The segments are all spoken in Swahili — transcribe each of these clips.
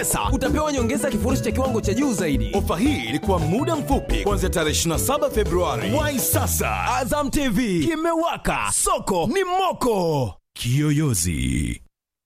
Sasa utapewa nyongeza ya kifurushi cha kiwango cha juu zaidi. Ofa hii ilikuwa muda mfupi kuanzia tarehe 27 Februari. Wai sasa, Azam TV kimewaka, soko ni moko. Kiyoyozi.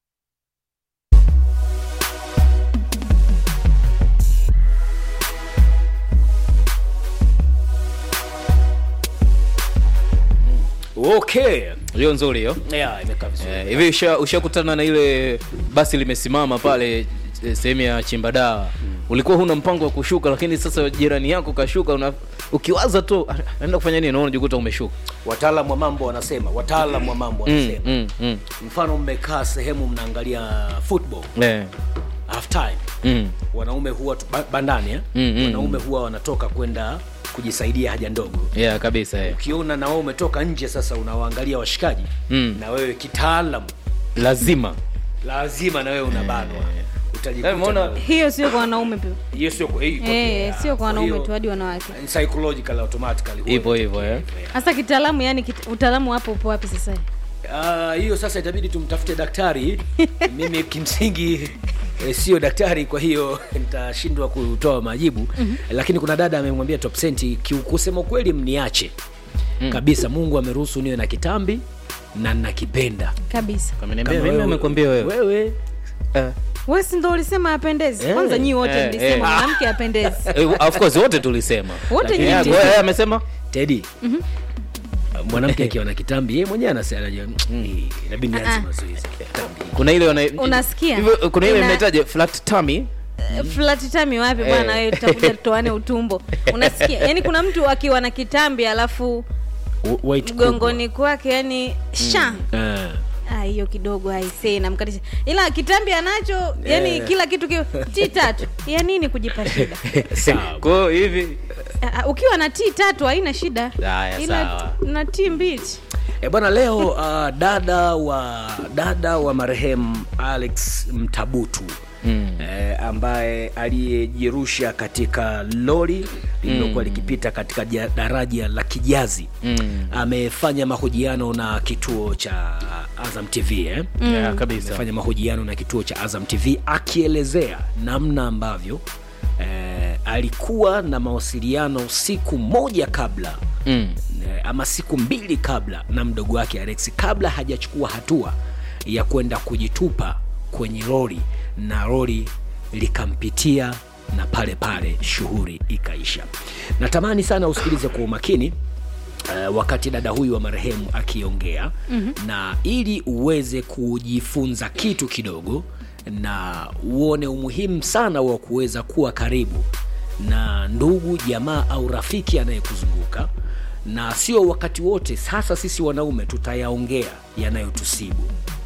okay hiyo nzuri hiyo yeah, imekaa vizuri Eh, hivi usha- ushakutana na ile basi limesimama pale eh, sehemu ya chimba dawa ulikuwa huna mpango wa kushuka lakini sasa jirani yako kashuka una, ukiwaza tu "Ah, naenda kufanya nini naona unajikuta umeshuka wataalamu wa mambo wanasema wataalamu wa mambo mm, wanasema mm, mm. mfano mmekaa sehemu mnaangalia football Eh, half time mm. wanaume huwa tu- ba- bandani eh? Mm, mm, wanaume huwa wanatoka kwenda kujisaidia haja ndogo yeah kabisa eh. ukiona na wewe umetoka nje sasa unawaangalia washikaji Mm. na wewe kitaalamu lazima lazima na wewe unabanwa utajikuta Eh, umeona- na- hiyo sio kwa wanaume pia hiyo sio kwa- hii- Eh, kwa- sio kwa wanaume hiyo- tu hadi wanawake psychological automatically huwa hivyo hivyo inatokea eh. hivyo, yeah. hasa kitaalamu yani kit, utaalamu hapo upo wapi sasa Ah, hiyo sasa itabidi tumtafute daktari mimi kimsingi eh, sio daktari kwa hiyo nitashindwa kutoa majibu mm-hmm. lakini kuna dada amemwambia top senti kusema ukweli mniache mm. kabisa mungu ameruhusu niwe na kitambi na nakipenda kabisa Ameniambia mimi amekwambia wewe wewe Eh. wewe si ndo ulisema apendezi Eh, kwanza nyii wote eh, mlisema eh. mwanamke apendezi Eh, of course wote tulisema Wote Lakini nyinyi yeye- mlisema. yeye amesema tedi mwanamke akiwa na kitambi yeye mwenyewe anasema anajua, "Mm, inabidi nianze Ah. mazoezi ya kitambi kuna ile wana, Unasikia? hivyo kuna ile Ina- mnaitaje flat tummy flat tami wapi bwana Eh. wewe tutakuja tutoane utumbo unasikia yani kuna mtu akiwa na kitambi alafu Weight kubwa. mgongoni kwake yani sha Ah. Ah, hiyo kidogo aisee namkatisha ila kitambi anacho yani Eh. kila kitu ki t tatu ya nini kujipa shida sawa kwa hiyo hivi Ah, ah, ukiwa na t tatu haina shida Haya, ila sawa. t- na t mbili E bwana, leo uh, dada wa dada wa marehemu Alex Mtabutu mm. eh, ambaye aliyejirusha katika lori lililokuwa mm. likipita katika ja- daraja la Kijazi mm. amefanya mahojiano na kituo cha Azam TV eh? yeah, kabisa amefanya mahojiano na kituo cha Azam TV akielezea namna ambavyo eh, alikuwa na mawasiliano siku moja kabla mm. eh, ama siku mbili kabla na mdogo wake Alex kabla hajachukua hatua ya kwenda kujitupa kwenye lori na lori likampitia na pale pale shughuli ikaisha. Natamani sana usikilize kwa umakini Uh, wakati dada huyu wa marehemu akiongea mm-hmm. na ili uweze kujifunza kitu kidogo na uone umuhimu sana wa kuweza kuwa karibu na ndugu jamaa au rafiki anayekuzunguka na sio wakati wote sasa sisi wanaume tutayaongea yanayotusibu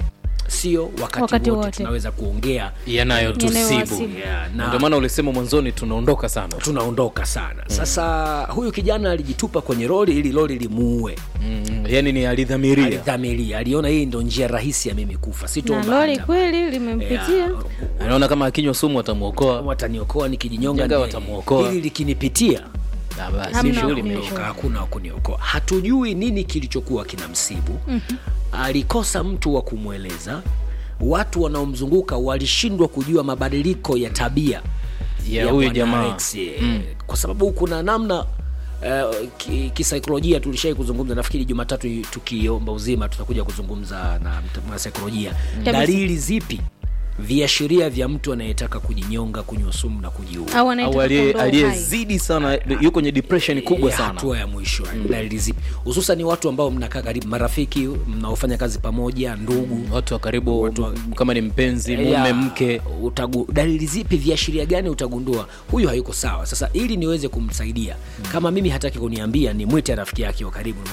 sio wakati, Wakati wote, wote. tunaweza kuongea yanayotusibu Yanayowasibu. yeah, na- ndio maana ulisema mwanzoni tunaondoka sana tunaondoka sana sasa huyu kijana alijitupa kwenye lori ili lori limuue mm, yani ni alidhamiria alidhamiria aliona hii ndo njia rahisi ya mimi kufa na sitoomba lori hata- kweli limempitia Yeah, anaona kama akinywa sumu atamwokoa wataniokoa nikijinyonga Jenga ni- watamuokoa. hili likinipitia Na basi Hamna shughuli wa imeisha. kuniokoa. hakuna wakuniokoa hatujui nini kilichokuwa kinamsibu mm-hmm. alikosa mtu wa kumweleza watu wanaomzunguka walishindwa kujua mabadiliko ya tabia Ya ya huyu Bwana jamaa. Alex, eh, kwa sababu kuna namna Uh, ki- kisaikolojia tulishai kuzungumza nafikiri jumatatu tukiomba uzima tutakuja kuzungumza na mta- mwanasaikolojia dalili zipi viashiria vya mtu anayetaka kujinyonga kunywa sumu na kujiua au au anayetaka aliye- kuondoa uhai. aliyezidi sana yuko kwenye depression kubwa Eh, sana hatua ya mwisho mm. dalili zipi hususan watu ambao mnakaa karibu marafiki mnaofanya kazi pamoja ndugu watu wa karibu Watu wa- kama ni mpenzi Eh, mume ya, mke utagu, dalili zipi viashiria gani utagundua huyu hayuko sawa sasa ili niweze kumsaidia kama mimi hataki kuniambia ni mwite rafiki yake wa karibu